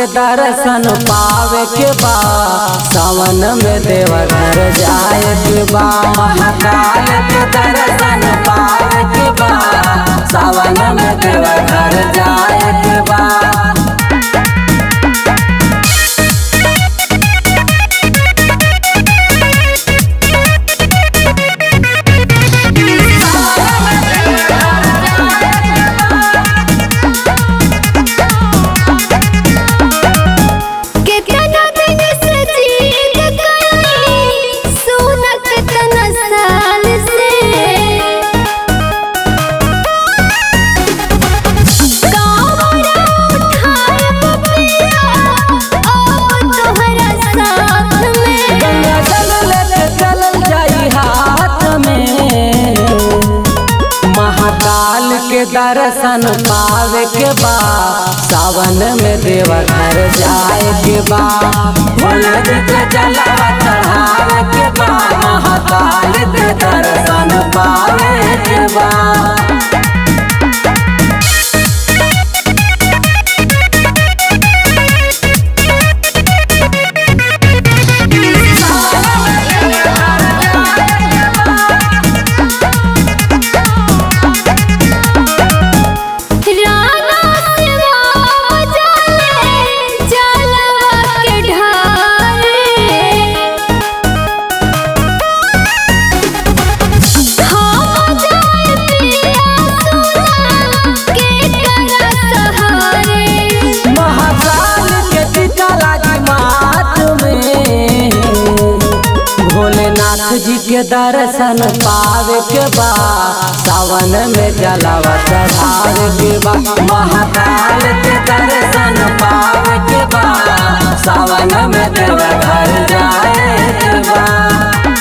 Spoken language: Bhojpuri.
के दर्शन पावे के बा सावन में देवघर जाए के बा महाकाल के दर्शन पावे के बा सावन में देवघर जाए के बा कितना दिन से जीत गई सोना कितना साल से कावड़ा उठाए बपिया अब तोहरा साथ में गंगा जल लेके चलल जाई हाथ में महाकाल के दर्शन पावे के बा सावन में देवघर जाए के बा भोला जी के जलवा चढ़ावे के बा महाकाल के दर्शन पावे के बा राना सेवा बजाले जलवा के ढारे हम जाए पिया सोना के करा सहारे महाकाल के टीका लागी माथ में भोलेनाथ जी के दर्शन पावे के बा सावन में जलावा चढ़ावे के बा महाकाल के दर्शन पावे के बा सावन में देवघर जाए के बा